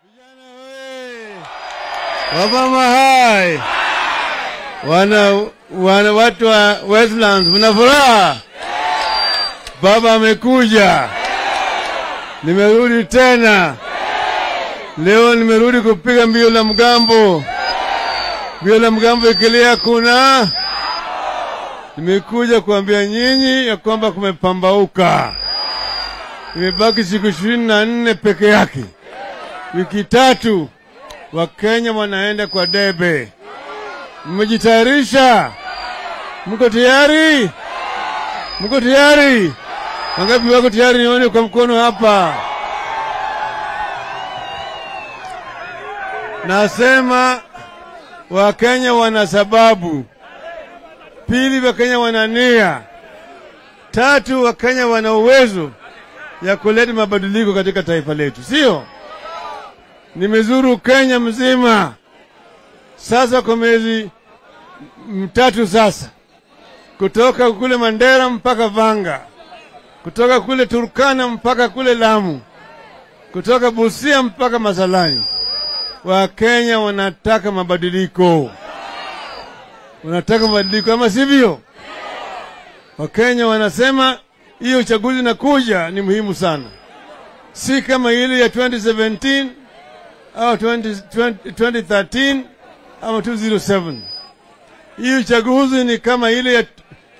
Wamama hai, wana, wana watu wa Westlands, mna furaha? Baba amekuja, nimerudi tena leo. Nimerudi kupiga mbio la mgambo, mbio la mgambo ikilia kuna nimekuja kuambia nyinyi ya kwamba kumepambauka. Imebaki siku ishirini na nne peke yake, wiki tatu Wakenya wanaenda kwa debe. Mmejitayarisha? Mko tayari? Mko tayari? Wangapi wako tayari? Nione kwa mkono hapa. Nasema Wakenya wana sababu. Pili, Wakenya wana nia. Tatu, Wakenya wana uwezo ya kuleta mabadiliko katika taifa letu, sio? Nimezuru Kenya mzima sasa kwa miezi mtatu sasa, kutoka kule Mandera mpaka Vanga, kutoka kule Turkana mpaka kule Lamu, kutoka Busia mpaka Masalani. Wakenya wanataka mabadiliko, wanataka mabadiliko, ama sivyo? Wakenya wanasema hiyo uchaguzi nakuja ni muhimu sana, si kama ile ya 2017 au 20, 20, 2013 ama 207. Hii uchaguzi ni kama ile ya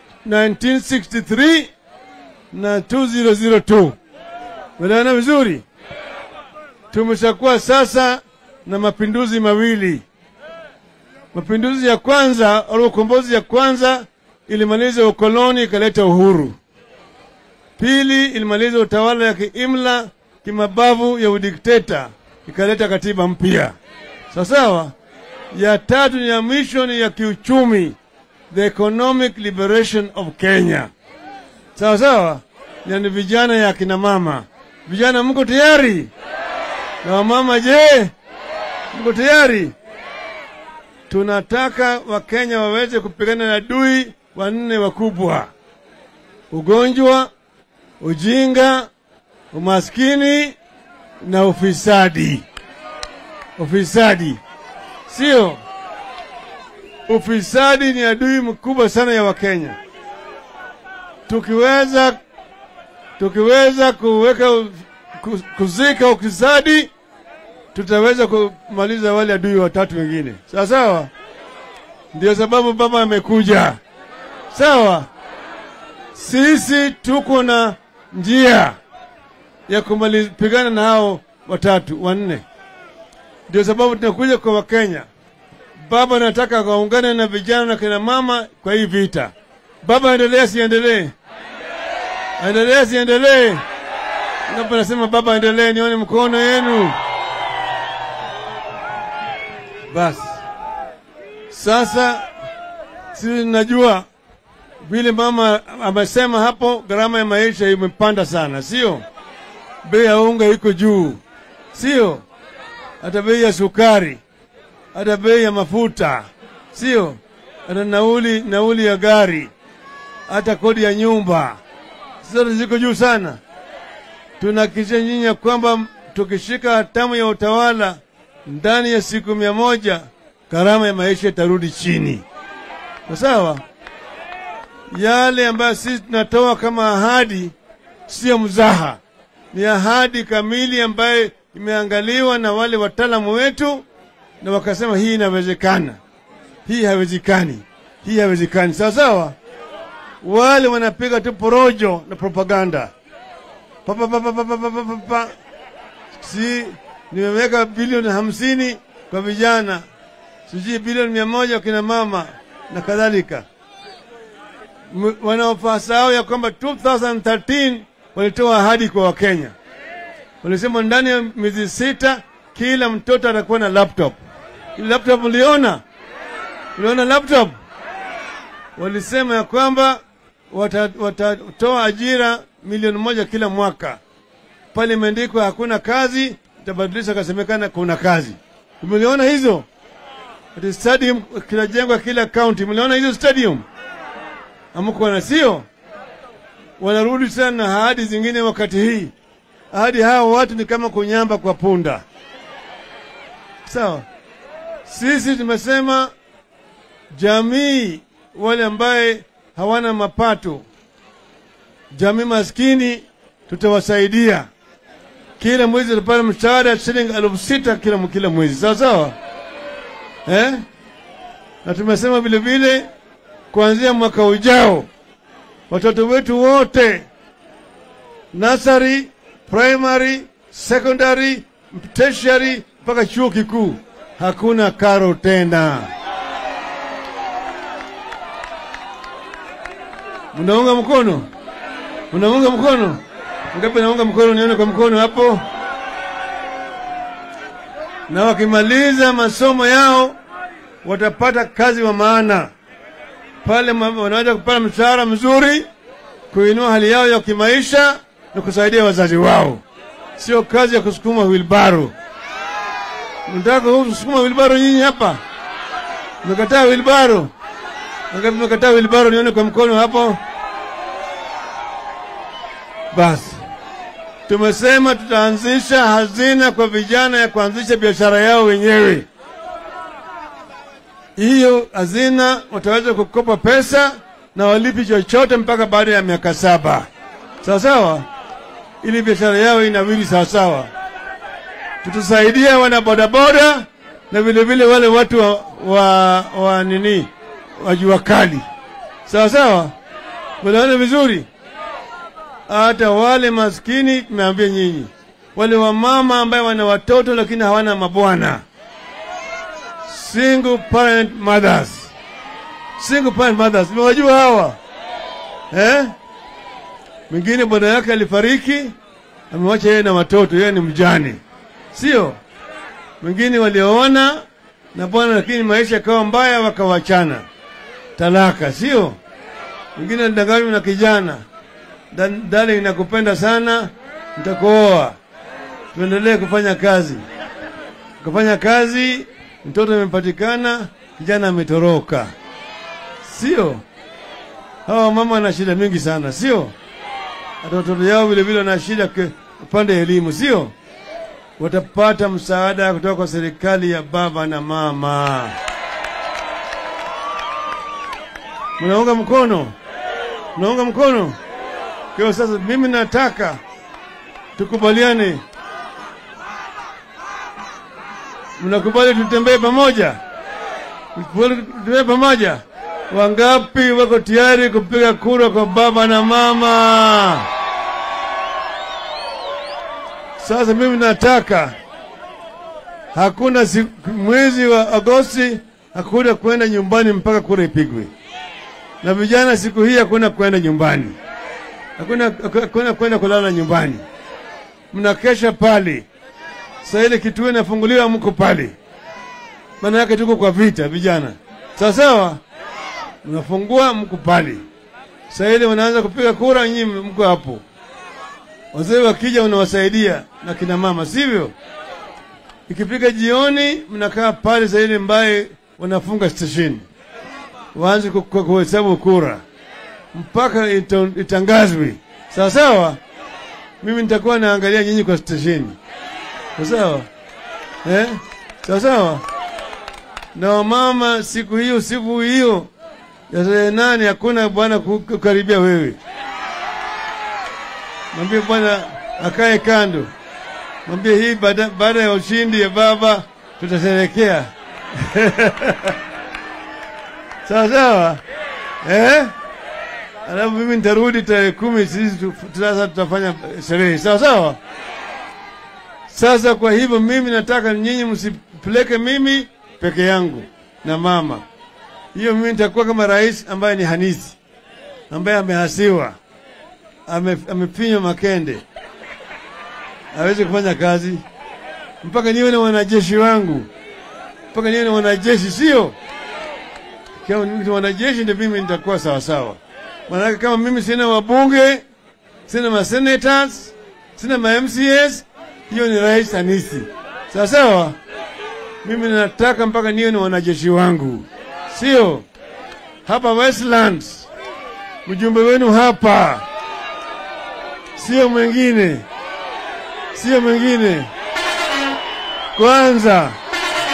1963 na 2002. Unaona vizuri, tumeshakuwa sasa na mapinduzi mawili. Mapinduzi ya kwanza au ukombozi ya kwanza ilimaliza ukoloni ikaleta uhuru. Pili ilimaliza utawala ya kiimla kimabavu ya udikteta ikaleta katiba mpya. Sawa sawa. Ya tatu ni ya mwisho ni ya kiuchumi, the economic liberation of Kenya. Sawa sawa, yani vijana ya kina mama. Vijana mko tayari? Na wamama je, mko tayari? Tunataka Wakenya waweze kupigana na adui wanne wakubwa: ugonjwa, ujinga, umaskini na ufisadi. Ufisadi sio, ufisadi ni adui mkubwa sana ya Wakenya. Tukiweza tukiweza kuweka kuzika ufisadi, tutaweza kumaliza wale adui watatu wengine. Sawa sawa, ndio sababu baba amekuja. Sawa, sisi tuko na njia ya kupigana na hao watatu wanne. Ndio sababu tunakuja kwa Wakenya. Baba anataka waungane na vijana na kina mama kwa hii vita. Baba, endelea siendelee? Endelea siendelee? Ngapi nasema baba endelee? Nione mkono yenu. Basi sasa, sisi tunajua vile mama amesema hapo, gharama ya maisha imepanda sana, sio? Bei ya unga iko juu, sio? Hata bei ya sukari, hata bei ya mafuta, sio? Hata nauli nauli ya gari, hata kodi ya nyumba, zote ziko juu sana. Tunahakikisha nyinyi ya kwamba tukishika hatamu ya utawala ndani ya siku mia moja gharama ya maisha itarudi chini, sawa? Yale ambayo sisi tunatoa kama ahadi sio mzaha ni ahadi kamili ambayo imeangaliwa na wale wataalamu wetu, na wakasema hii inawezekana, hii haiwezekani, hii haiwezekani. Sawa sawa. Wale wanapiga tu porojo na propaganda papa, papa, papa, papa, papa. Si nimeweka bilioni hamsini kwa vijana, sijui bilioni mia moja kwa kina mama na kadhalika. Wanaofasahau ya kwamba 2013 walitoa ahadi kwa Wakenya, walisema ndani ya miezi sita kila mtoto atakuwa na laptop. Ile laptop uliona, uliona laptop? Walisema ya kwamba watatoa wata ajira milioni moja kila mwaka. Pale imeandikwa hakuna kazi, itabadilisha kasemekana kuna kazi. Umeliona hizo? Ati stadium kinajengwa kila county. Mliona hizo stadium? Amko na sio? wanarudi sana na ahadi zingine. Wakati hii ahadi hao watu ni kama kunyamba kwa punda. Sawa, sisi tumesema jamii wale ambaye hawana mapato, jamii maskini, tutawasaidia kila mwezi tutapata mshahara shilingi elfu sita kila, kila mwezi sawa sawa, eh? Na tumesema vile vile kuanzia mwaka ujao watoto wetu wote nasari, primary, secondary, tertiary mpaka chuo kikuu hakuna karo tena. Mnaunga mkono? Mnaunga mkono? Ngapi naunga mkono? Nione kwa mkono hapo. Na wakimaliza masomo yao watapata kazi wa maana pale, wanaweza kupata mshahara mzuri, kuinua hali yao ya kimaisha na kusaidia wazazi wao, sio kazi ya kusukuma wilbaro. Mnataka kusukuma wilbaro nyinyi hapa? Mmekataa wilbaro? Ngapi mmekataa wilbaro? Nione kwa mkono hapo. Basi tumesema tutaanzisha hazina kwa vijana ya kuanzisha biashara yao wenyewe. Hiyo hazina wataweza kukopa pesa na walipi chochote mpaka baada ya miaka saba, sawa sawa, ili biashara yao inawili sawa sawa. Tutasaidia wana bodaboda na vile vile wale watu wa, wa, wa nini wa jua kali, sawa sawa, mnaona vizuri hata wale maskini tumeambia nyinyi, wale wamama ambaye wana watoto lakini hawana mabwana, single parent mothers, single parent mothers, mmewajua hawa eh? Mwingine bwana yake alifariki, amewacha yeye na watoto, yeye ni mjane, sio? Mwingine walioona na bwana, lakini maisha yakawa mbaya, wakawachana, talaka, sio? Mwingine alidanganywa na kijana Darling, nakupenda sana, nitakuoa, tuendelee kufanya kazi. Kufanya kazi, mtoto amepatikana, kijana ametoroka, sio? Hawa mama wana shida mingi sana, sio? Hata watoto yao vile vile wana shida upande wa elimu, sio? Watapata msaada kutoka kwa serikali ya baba na mama. Mnaunga mkono? Mnaunga mkono? Kwa sasa mimi nataka tukubaliane, mnakubali tutembee pamoja, tutembee pamoja. Wangapi wako tayari kupiga kura kwa baba na mama? Sasa mimi nataka hakuna siku, mwezi wa Agosti hakuna kwenda nyumbani mpaka kura ipigwe, na vijana siku hii hakuna kwenda nyumbani hakuna hakuna kwenda kulala nyumbani, mnakesha pale. Sasa ile kituo inafunguliwa, mko pale, maana yake tuko kwa vita, vijana, sawa sawa. Mnafungua, mko pale. Sasa ile wanaanza kupiga kura, nyinyi mko hapo. Wazee wakija, unawasaidia na kina mama, sivyo? Ikipiga jioni, mnakaa pale sasa ile mbaye wanafunga stesheni, waanze kuhesabu kura mpaka itangazwe sawa sawa. Mimi nitakuwa naangalia nyinyi kwa stesheni, sawa sawa, eh, sawa sawa. Na wamama, siku hiyo siku hiyo ya tarehe nane hakuna bwana kukaribia wewe. Mwambie bwana akae kando, mwambie hii baada, baada ya ushindi ya baba tutasherekea sawa sawa, eh? Alafu mimi nitarudi tarehe kumi, sisi sasa tutafanya sherehe sawa sawa. Sasa kwa hivyo mimi nataka nyinyi msipeleke mimi peke yangu na mama. Hiyo mimi nitakuwa kama rais ambaye ni hanisi, ambaye amehasiwa, ame, amefinywa makende, hawezi kufanya kazi mpaka niwe na wanajeshi wangu, mpaka niwe na wanajeshi, sio kama wanajeshi ndio mimi nitakuwa sawa sawa. Maanake kama mimi sina wabunge, sina ma senators, sina ma MCS, hiyo ni rais hanisi. Sawa sawa, mimi nataka mpaka niwe na wanajeshi wangu, sio hapa Westlands. Mjumbe wenu hapa, sio mwingine, sio mwingine. Kwanza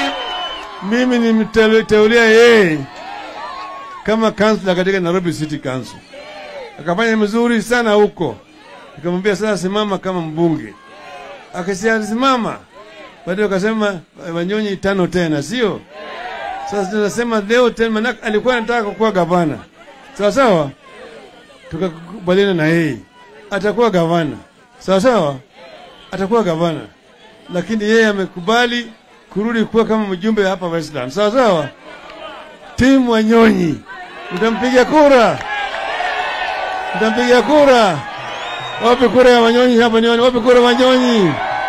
mimi nimteulia yeye kama kansla katika Nairobi City Council, akafanya mzuri sana huko. Nikamwambia sasa simama kama mbunge, akasema simama. Baadaye akasema Wanyonyi tano tena, sio sasa tunasema leo tena, maana alikuwa anataka kuwa gavana, sawa sawa. Tukakubaliana na yeye atakuwa gavana, sawa sawa, atakuwa gavana, lakini yeye amekubali kurudi kuwa kama mjumbe hapa Westland, sawa sawa. Timu Wanyonyi, mtampiga kura, mtampiga kura. Wapi kura ya Wanyonyi hapa? Nione wapi kura ya Wanyonyi.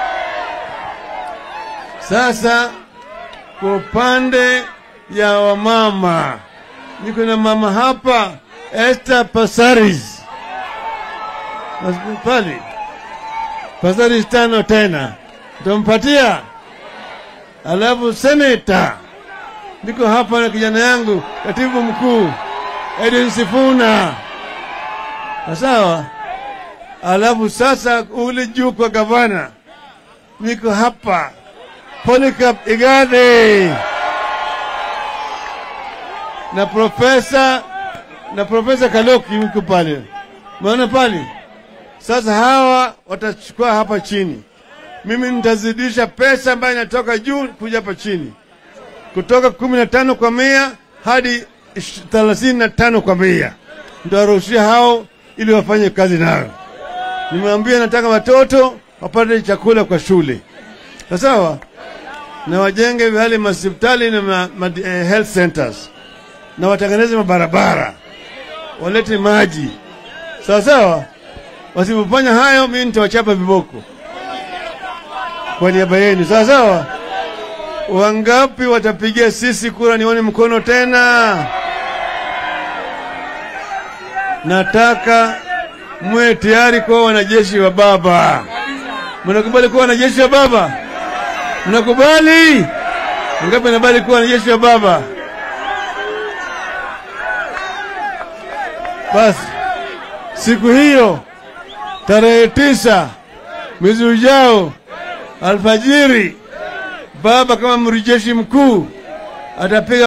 Sasa kwa upande ya wamama, niko na mama hapa Esther Pasaris pale, Pasaris tano tena ntampatia. Alafu seneta niko hapa na kijana yangu katibu mkuu Edwin Sifuna, sawa. Alafu sasa ule juu kwa gavana niko hapa Polycarp Igathe na profesa na profesa Kaloki yuko pale, maona pale. Sasa hawa watachukua hapa chini, mimi nitazidisha pesa ambayo inatoka juu kuja hapa chini, kutoka kumi na tano kwa mia hadi thelathini na tano kwa mia nitawaruhushia hao ili wafanye kazi nayo. Nimewambia nataka watoto wapate chakula kwa shule, sawa na wajenge vihali masipitali na ma, ma, eh, health centers na watengeneze mabarabara, walete maji sawa sawa. Wasipofanya hayo, mimi nitawachapa viboko kwa niaba yenu, sawa sawa. Wangapi watapigia sisi kura? Nione mkono tena. Nataka mwe tayari kuwa wanajeshi wa baba. Mnakubali kuwa wanajeshi wa baba? Mnakubali? Ngapi nakubali kuwa wanajeshi wa baba? Basi siku hiyo tarehe tisa mwezi ujao alfajiri, baba kama mrijeshi mkuu atapiga